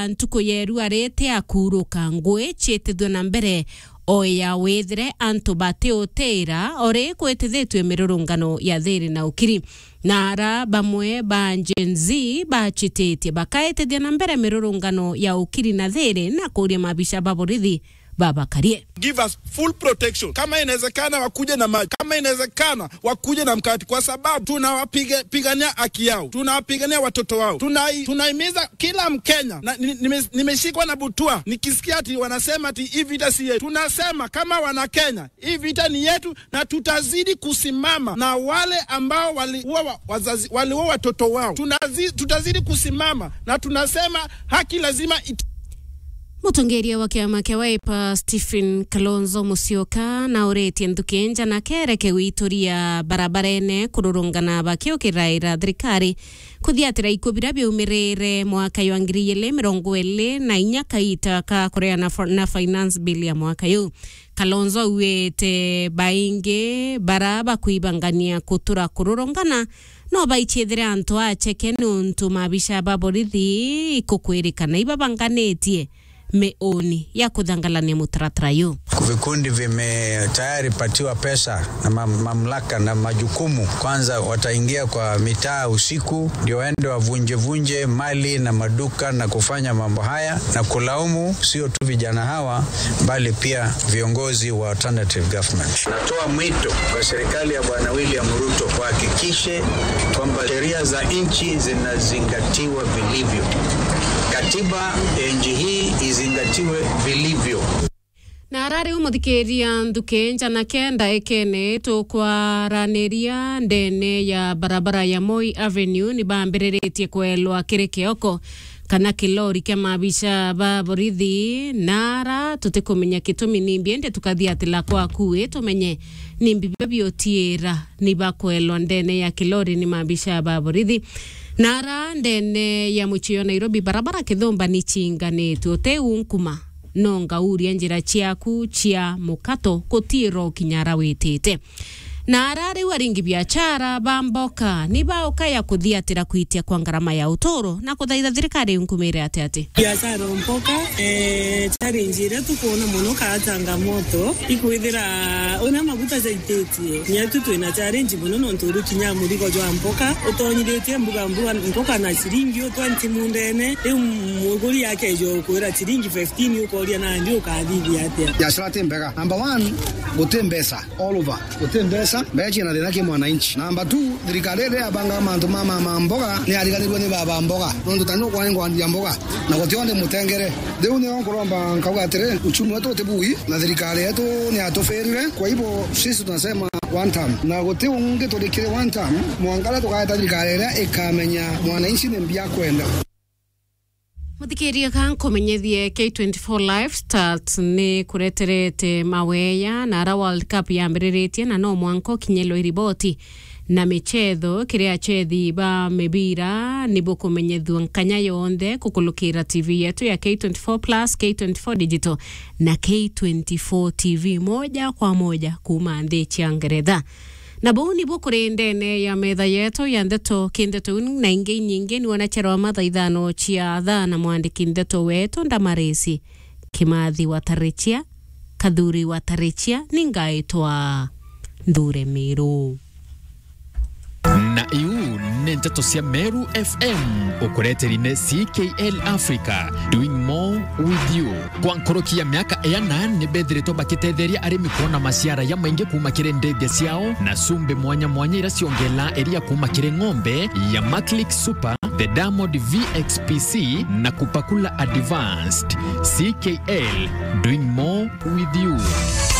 ntuku yeru arite akuruka ngui ciitithio na mbere o ya withire antu batiutira ori kwitithitwe mirurungano ya thiri na ukiri na ara bamwe ba Gen Z bachititie bakaitithia na mbere mirurungano ya ukiri na thiri na kuria mabisha ba borithi babakarie give us full protection. Kama inawezekana wakuje na maji, kama inawezekana wakuje na mkati, kwa sababu tunawapigania haki yao, tunawapigania watoto wao, tunai, tunaimiza kila Mkenya na, nime, nimeshikwa na butua nikisikia ati wanasema ati hii vita si yetu. Tunasema kama wana Kenya, hii vita ni yetu, na tutazidi kusimama na wale ambao waliua wazazi, waliua watoto wao. Tunazi, tutazidi kusimama na tunasema haki lazima it mutongeria wa kiama kia Wiper Stephen Kalonzo Musyoka na uretie nthukinja na kereke gwituria barabarene kururungana bakiukiraira thirikari kuthiatira ikubira biumirire mwaka wa ngiri igiri mirongo iri na inya kaita ka kureana na finance bill ya mwaka yu Kalonzo auite baingi bara bakuibangania kutura kururungana no baichithire antu acheke nuntu mabisha ba borithi ikukwirikana ibabanganitie meoni ya kudhangalania mutaratara yu. Vikundi vime tayari patiwa pesa na mam, mamlaka na majukumu. Kwanza wataingia kwa mitaa usiku, ndio waende wavunjevunje mali na maduka na kufanya mambo haya na kulaumu sio tu vijana hawa, bali pia viongozi wa alternative government. Natoa mwito kwa serikali ya Bwana William Ruto kuhakikishe kwamba sheria za nchi zinazingatiwa vilivyo. Katiba ya nchi hii izingatiwe vilivyo na arari umuthikiria nthukinja na kenda ekene tukwaraniria ndene ya barabara ya Moi Avenue ni bambiriritie kwelwa kiri kioko kana kilori kia mabisha ba borithi nara tutikumenya kitumi nimbiende tukathia atila kwakue tumenye nimbi babiotiira ni bakwelwa ndene ya kilori ni mabisha ba borithi nara ndene ya muchio Nairobi barabara kithumba ni chinganitwe uteunkuma no ngauria njira ciaku cia mukato gutiro kinyara witite na ara riu aringi biachara bamboka ni baukaya kuthiatira kwitia kwa ngarama ya utoro na kuthaitha thirikari nkumire ati ati biashara mboka eh, challenge iria tukuona muno kaa changamoto ikwithira una maguta jaititie nyetu twina challenge muno nontu uru kinya murigo jwa mboka utonyithitie mbuga mbuga mboka na ciringi utwanti mundene riu muguri yake jo kwira ciringi 15 ukoria nandi ukathithia atia biashara ti mbega number one guti mbesa all over guti mbesa mbechi na thina ki mwananchi namba tu thirikari iri abanga mantu ma mama mboga ni ariganirwe ni baba mboga nondu tani kwani ngwandia mboga na gutionde mutengere riu ni onkuromba nkauga atiri uchumi wetu utibui na thirikari yetu ni atufirire kwa hivyo sisi tunasema one time na guti ungi turikire one time mwangara tukaeta thirikari iria ikamenya mwananchi ni mbia kwenda muthikiria ka nkumenyethie K24 live start ni kureterete maweya na ara world cup yambiriritie na no mwanko kinyelwo iriboti na michetho kiria chethi ba mibira ni bukumenyethua nkanya yonthe kukulukira tv yetu ya K24 plus K24 digital na K24 tv moja kwa moja kuma nthi cia ngeretha na bau nibo kuri ndene ya metha yetu ya ndeto kindeto na ingi nyingi ni wanacherwa matha ithano cia thaa na mwandiki ndeto wetu ndamarisi kimathi watarichia kathuri watarichia ningaitwa nthure miru na iu nä ndeto cia meru fm ukureterine ckl africa doing more with you kwa nkoroki ya miaka ena nä bethirätwo bakä arimi kuona maciara ya maingi kuma kä ndethia ciao na cumbi mwanya mwanya ira ciongela iria kuma kä ng'ombe ya maclick super the diamond vxpc na kupakula advanced ckl doing more with you